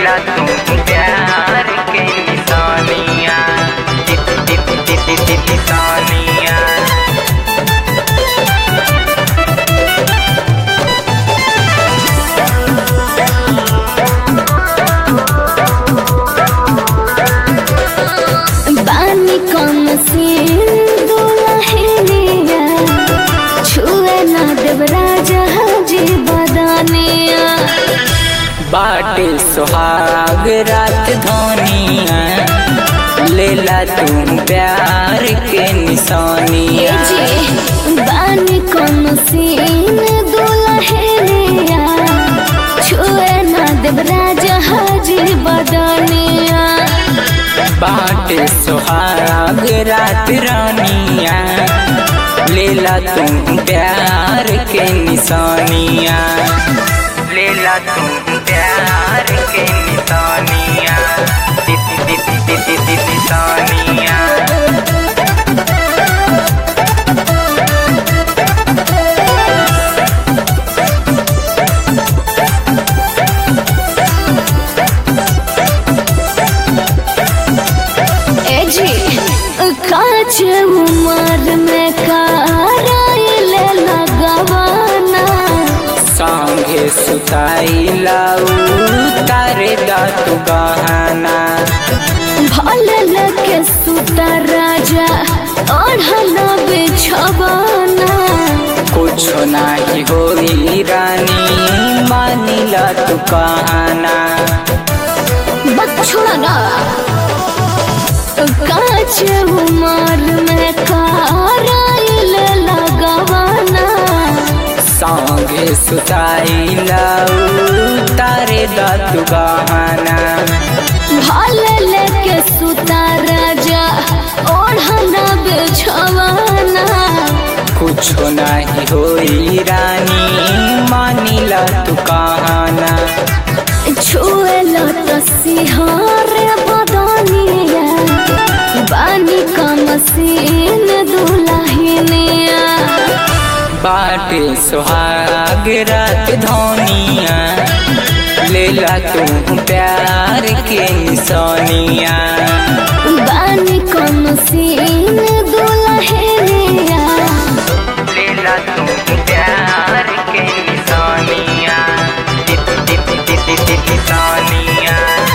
लेला तू प्यार के निशानिया टिप टिप टिप टिप टिप निशानिया बानी कम से दुलहिनिया छुए ना देव राजा जी बदानिया बाटे सुहाग रात धोनिया लेला तू प्यार के निशानिया जी बानी कम से दुलहिनिया छुए ना देव राजा जी बदानिया बाटे सुहाग रात रानिया लेला तू प्यार के निशानिया लेला तू प्यार के निशानिया टिप टिप टिप टिप टिप निशानिया ए जी काच उमर में कराइल लगवाना संगे सुताई लाऊ तारे दातु गहना भल लगे सुता राजा ओढ़ल बिछवाना कुछ नाही होई रानी मानिला तू कहना बक छोड़ा ना काच उमर में कराइल लगवाना संगे सुताई लाऊ तारे दातु गहना भल लगे सुता राजा ओढ़ल बिछवाना कुछ नाही होई रानी मानिला तू कहना छुएल तो सिहार बदनिया बानी का मसीन दुलहिनिया बाटे सुहाग रात धोनिया लेला तू प्यार के निशानिया बानी का मसीन दुलहिनिया लेला तू प्यार के निशानिया टिप टिप टिप टिप टिप निशानिया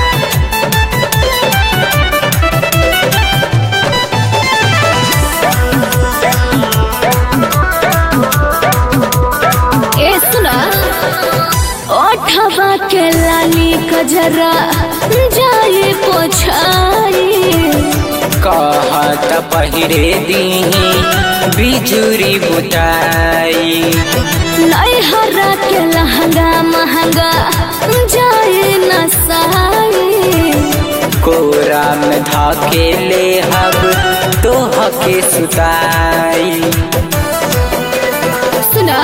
ए सुना ओठवा के लाली कजरा जाए पोछाई कहत पहिरे दीही बिजुरी बुताई नैहरा के लहंगा महंगा जाए न साई कोरा में धाके ले हब तो हके सुताई सुना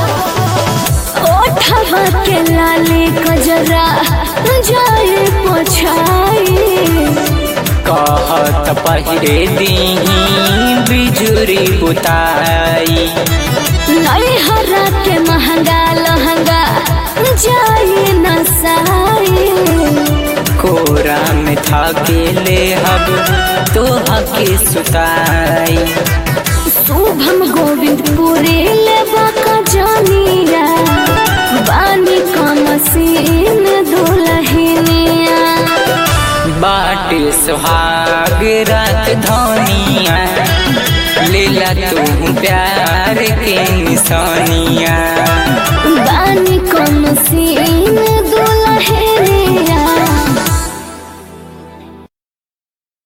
ओठवा के लाली कजरा जाए पोछाई कहत पहिरे दीही बिजुरी बुताई नैहरा के महंगा लहंगा जाए न साई कोरा में धाके ले हब तो हके सुताई शुभम गोविंद पुरे लेबा का जानिया बानी का मसीन दुलहिनिया बाटे सुहाग रात धोनिया लेला तू प्यार के निशानिया बानी का मसीन